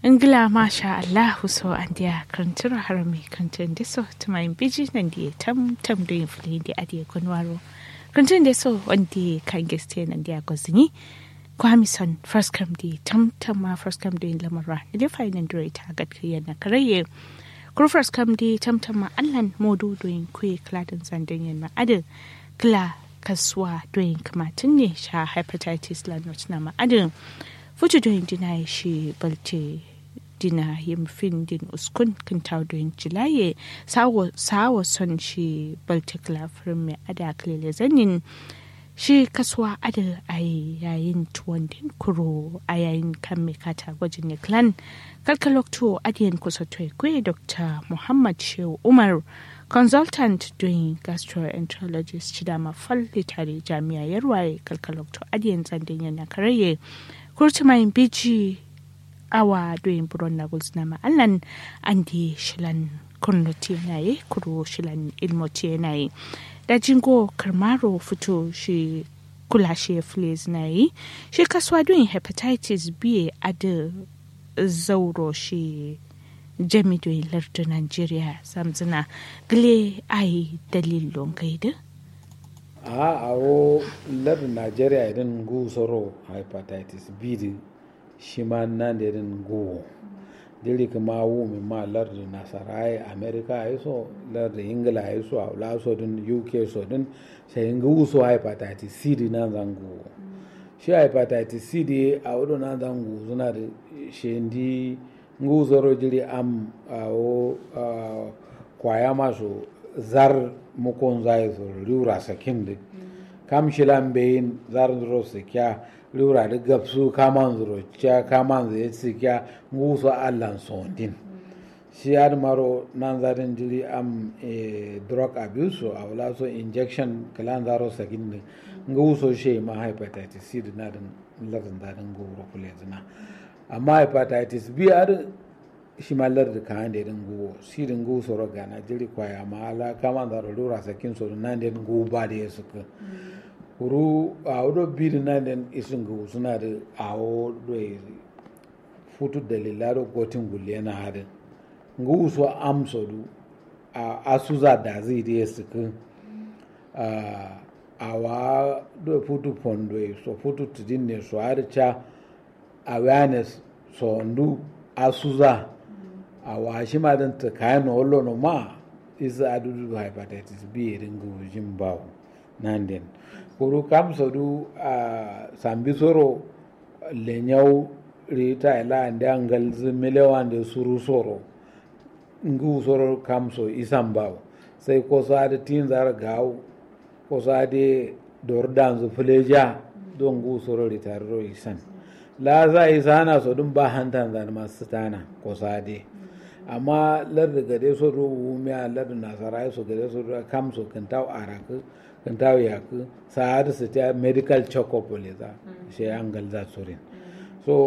ingila masha allahu so an dia kantir harami kantin da so tuma in biji nan da tam tam da yin fili da adiye kunwaro kantin da so wanda kan geste nan da gozini kwamison first come di tam tam ma first come di lamara ile fa nan dure ta gadkiya na karaye kur first come di tam tam ma allan modu doyin kuye kladin zandan yan ma adin kla kasuwa doyin kamatin ne sha hepatitis lanot na ma adin fuji doyin dina shi balte dina yin fin din uskun kan taudoyin jilaye sawo son shi baltikla firin mai ada kalile zanin shi kasuwa ada a yayin tuwon din kuro a yayin kan mai kata gwajin ne clan kalkalokto adiyan kusa kwe dr muhammad shehu umar consultant doing gastroenterologist chidama falli tare jami'a yarwaye kalkalokto adiyan zandin yana karaye kurtumayin biji awa doyin buron na gulsna ma'allan an di shilan kurnuti yanayi kuro shilan ilmoti yanayi da jingo karmaro fito shi kula shi fles na yi shi kasuwa doyin hepatitis b a da zauro shi jami doyin lardu nigeria samzina gile ai dalilon gaida a awo lardu nigeria idan gusoro hepatitis b shi ma nan da irin go diri kuma wu mi ma lardi nasara america ya so lardi ingila ya so a so din uk so din sai inga wuso hepatitis c di nan zango shi hepatitis c di a wudu nan zango suna da shi ndi ngu zoro jiri am a o kwaya masu zar mukon zai so riura sakin di kam shilan bayin zar zoro kya lura da gabsu kaman zuro kya kaman zai tsikya nguso allan sondin shi ad maro nan zarin jiri am drug abuse a wala so injection kalan zaro sakin ne nguso she ma hepatitis c da nadin lardin dadin goro kule zina amma hepatitis b ad shi ma lardin kan da din go si din go soro gana jiri kwaya ma ala kaman zaro lura sakin so nan din go ba da suka kuru a wado biri na den isin ga suna da awo do futu dalila do gotin gulle na hadin nga uso amso du a asuza da zai da ya suka a wa do futu pondo so futu tudin ne so har cha awareness so ndu asuza a wa shi ma dan ta kayan no lo no ma isa adudu hepatitis b ringu jin bawo nan den kuru kam sodu a sambi soro lenyau rita ila ande angal zimelewa ande suru soro ngu soro kam so isan baw sai ko sa da tin zar gaw ko sa de dor dan zu fuleja don ngu soro rita ro isan la za isana so dun ba hantan zan masu tana ko sa de amma lar da gade so ro wumiya lar da nasara so gade so kam so kan taw araka kan tawo yaku sa'adu su ta medical check-up le za shi an galza surin